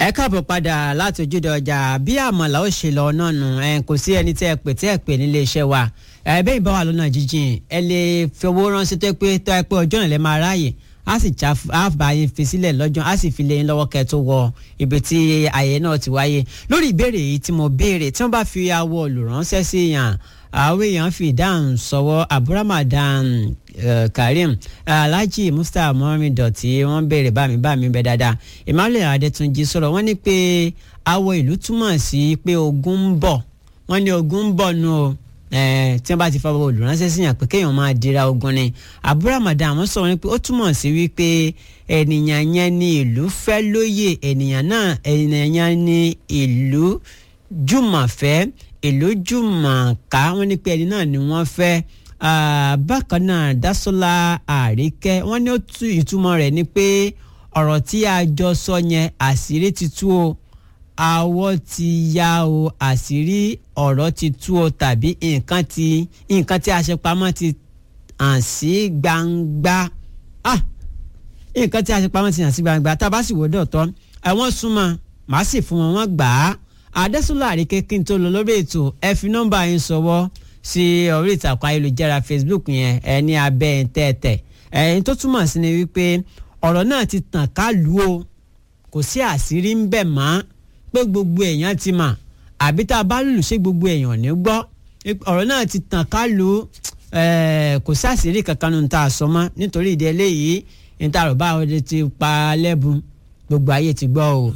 ẹ káàbọ̀ padà láti ojúde ọjà bí àmàlà ó ṣe lọ náà nù ẹ kò sí ẹni tẹ́ ẹ pè tẹ́ ẹ pè nílé iṣẹ́ wa ẹ bẹ́ẹ̀ bá wà lọ́nà jíjìn ẹ lè fi owó ránṣẹ́ tó pé tó ẹ pé ọjọ́ náà lè máa ráàyè á sì já á bá yín fi sílẹ̀ lọ́jọ́ á sì fi lé yín lọ́wọ́ kẹ́ tó wọ ibi tí àyè náà ti wáyé lórí ìbéèrè yìí tí mo béèrè tí wọ́n bá fi awọ olùránṣẹ́ sí yàn àwọn èèyàn fi ìdáhùn sọwọ́ aburamadan uh, karim alhaji mustapha mohammed dọ̀tí wọ́n béèrè bámi bámi bẹ dáadáa emmanuel adétúnjì sọ̀rọ̀ wọ́n ní pé awọ ìlú túmọ̀ sí pé ogun ń bọ̀ wọ́n ní ogun ń bọ̀ nù o tí wọ́n bá ti fọwọ́ olùránṣẹ́ sí yàn pé kéèyàn máa dira ogun ni aburamadan wọ́n sọ̀rọ̀ ní pé ó túmọ̀ sí wípé ènìyàn yẹn ní ìlú fẹ́ lóye ènìyàn náà ènìyàn yẹn ní ìlú jùmọ̀fẹ́ ìlú jùmọ̀ká wọ́n ní pé ẹni náà ni wọ́n fẹ́ bákan náà dásọ́lá àríkẹ́ wọ́n ní ó tú ìtumọ̀ rẹ̀ ni pé ọ̀rọ̀ tí a jọ sọ yẹn àṣírí ti tú o àwọ̀ ti ya o àṣírí ọ̀rọ̀ ti tú o tàbí nǹkan tí nǹkan tí a ṣe pamọ́ ti hàn sí gbangba ah nǹkan tí a ṣe pamọ́ ti hàn sí gbangba tá a bá sì wò dọ̀tọ́ ẹ̀wọ̀n súnmọ́ màá sì fún wọn wọ́n gbà á àdẹ́sọ́lá àríkẹ́ kí n tó lọ lórí ètò ẹ fi nọ́mbà yín sọwọ́ sí orí ìtàkùn ayélujára facebook yẹn ẹ ní abẹ́ ẹ̀ tẹ́tẹ̀ ẹ̀yin tó túmọ̀ sí ni wípé ọ̀rọ̀ náà ti tàn ká lù ó kò sí àṣírí ń bẹ̀ mọ́ pé gbogbo èèyàn ti mà àbí tá a bá lùlù ṣé gbogbo èèyàn ní gbọ́ ọ̀rọ̀ náà ti tàn ká lù ó kò sí àṣírí kankan nínú tá a sọ mọ́ nítorí ìdí eléyìí ní tá a rò bá ọdẹ ti pa lẹ́bùn gbogbo ayé ti gbọ́ o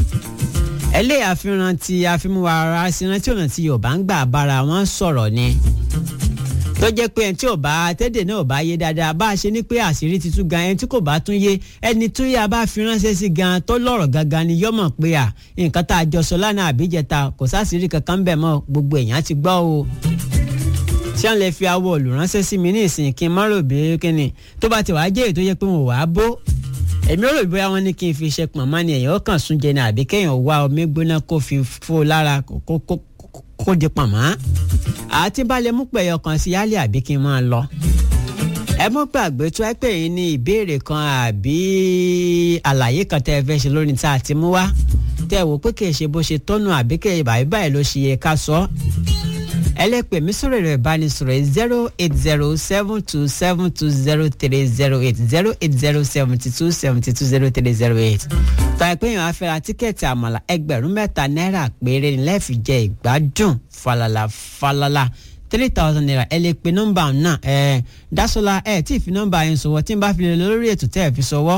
ẹlẹ́yà fìràn tí àfimúwa ara sinra tí ọ̀nà tí yorùbá ń gbà bára wọn sọ̀rọ̀ ni tó jẹ́ pé ẹni tí ò bá tẹ́dẹ̀ náà ò bá yé dáadáa bá a ṣe ní pé àṣírí ti tú gan ẹni tí kò bá tún yé ẹni tó yá bá fi ránṣẹ́ sí gan tó lọ́rọ̀ gangan ni yọ́mọ̀ pé à nǹkan tá a jọ sọ lánàá àbíjẹta kò sáṣírí kankan bẹ̀ mọ́ gbogbo èèyàn ti gbọ́ o ṣé wọn lè fi awọ olùránṣẹ́ sí mi ní ìsìn kí n má rò bí kíni tó bá ti wàá jẹ́ èyí tó yẹ pé wọn ò wá bó èmi rò bóyá wọn ní kí n fi ṣe pọ̀nmọ́ ni èèyàn kàn sún jẹ ní àbí kéèyàn wá omi gbóná kó fi fó lára kó di pọ̀nmọ́ àti balẹ̀ mú pẹ̀yọ kan sí yálẹ̀ àbí kí n máa lọ. ẹ mọ́ gbàgbé tó ẹ pè yín ní ìbéèrè kan àbí àlàyé kan tẹ́ ẹ fẹ́ ṣe lórí tá a ti mú wá tẹ́ ẹ wò pé kì í ṣe bó ṣe tọ́nu àbí kì í báyìí báyìí ló ṣe yẹ ká sọ ẹlẹ́pẹ̀ mi sọ̀rọ̀ ẹ̀rọ ìbánisọ̀rọ̀ zero eight zero seven two seven two zero three zero eight zero eight zero seventy two seventy two zero three zero eight. tọ́ ẹ pé èèyàn á fẹ́ ra tíkẹ́ẹ̀tì àmàlà ẹgbẹ̀rún mẹ́ta náírà péré ni lẹ́ẹ̀fì jẹ ìgbádùn falala falala three thousand naira ẹ lè pe nọ́mbà náà ẹ Dásọ́lá ẹ tí ì fi nọ́mbà yẹn sọ̀wọ́ tí n bá fi lè lórí ètò tẹ́ ẹ fi sọ̀wọ́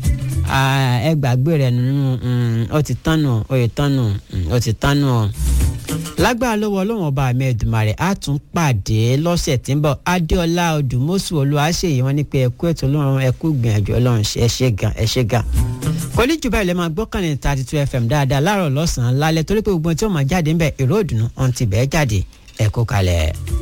ẹ gbàgbé rẹ̀ nínú ó ti tán nù ó ti tán nù ó ti tán nù ọ́ lágbára lọ́wọ́ ọlọ́run ọba àmì ẹ̀dùnmarè á tún pàdé lọ́sẹ̀ tí ń bọ̀ adéọlá odùmọ́sù olúwaṣeyì wọn ní pé ẹkú ètò ọlọ́run ẹkú gbìyànjú ọlọ́run ẹ ṣé gan ẹ ṣé gan. kò ní jù báyìí lè máa gbọ́kànlé thirty two fm dáadáa láàárọ̀ lọ́sàn-án lálẹ́ torí pé gbogbo tí ó máa jáde ń bẹ̀ èrò òdùnnú ọ̀hún ti bẹ́ẹ̀ jáde ẹ̀kú kalẹ̀.